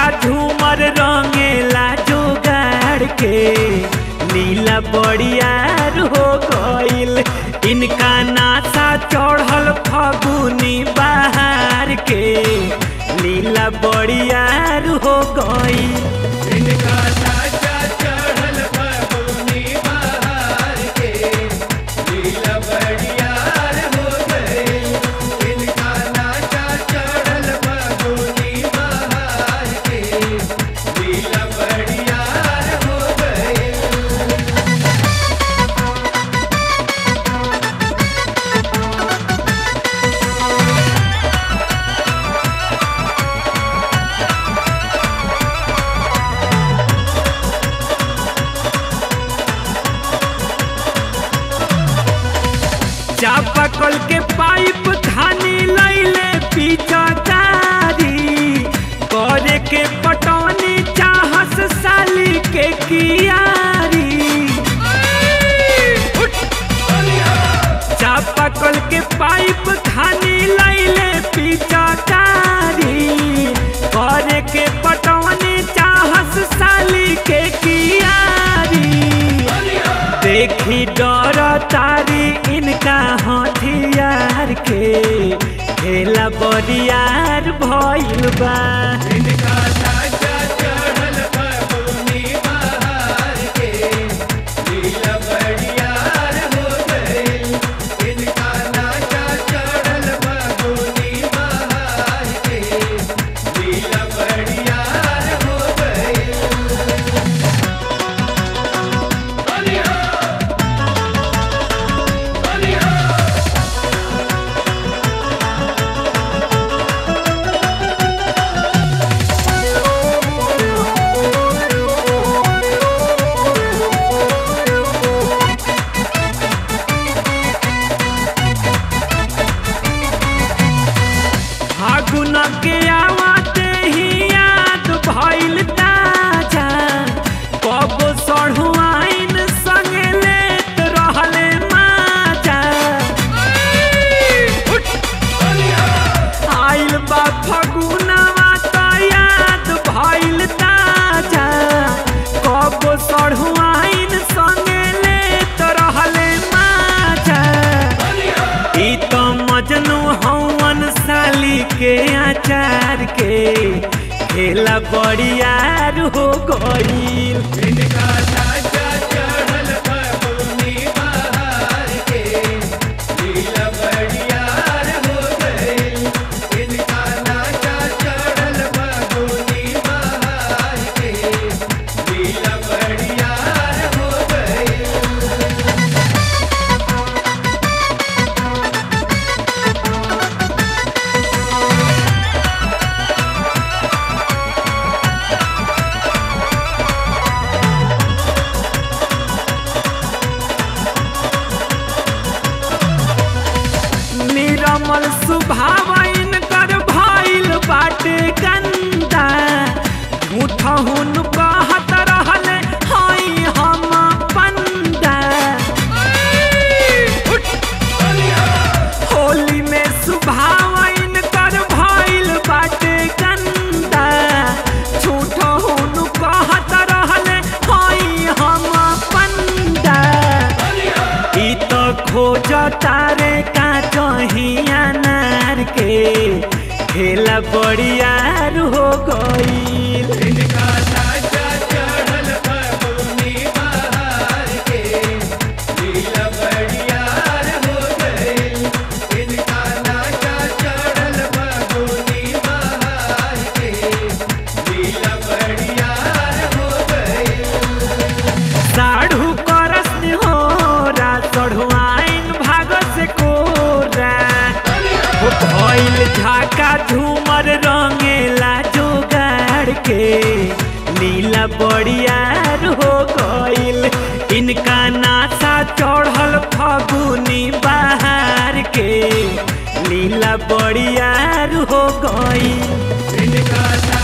झूमर रंगेला जोगाड़ के लीला बड़ियार हो गईल इनका नासा चढ़ल फगुनी बहार के लीला बड़ियार हो गईल इनका साचा चढ़ल फगुनी बहार के लीला बड़ियार हो गए इनका नाचा चढ़ल फगुनी बहार के लीला बड़ियार हो गए चापाकल के पाइप धानी लैले पिचकारी करे के पटौनी चाहस साली के कियारी चापाकल के पाइप धानी लैले पिचकारी करे के पटौनी चाहस साली के कियारी देखी डर तारी इनका हथियार के खेला बरियार भइल बा इनका साचा चढ़ल फगुनी बहार के लीला बड़ियार हो गए इनका नाचा चढ़ल फगुनी बहार के लीला बड़ियार हो गए फागुन के आवाते ही याद भइल ताजा कब सढ़ुआइन संगे लेत रहले माजा आइल बा फगुनवा त याद भइल ताजा कब सढ़ुआइन संगे लेत रहले माजा ई तो मजनू हवन साली के आचार के खेला बड़ियार हो गईल इनका साचा चढ़ल फगुनी बहार के लीला बड़ियार हो गए इनका नाचा चढ़ल फगुनी बहार के लीला बड़ियार हो गए निरमल सुभावन कर भइल बाटे गंदा मुठहुन कहत रहले हई हम पंदा होली में सुभावन कर भइल बाटे गंदा झूठहुन कहत रहले हई हम पंदा ई तो खोज तारे का चहिया नार के खेला बड़ियार हो गईल इनका साचा चढ़ल फगुनी बहार के लीला बड़ियार हो गए इनका नाचा चढ़ल फगुनी बहार के लीला बड़ियार हो गए साढ़ू करस निहोरा चढ़ुआइन भाग से कोरा हो भइल झाका झूमर रंगेला जोगाड़ के नीला बड़ियार हो गईल इनका नासा चढ़ल फगुनी बहार के नीला बड़ियार हो गईल इनका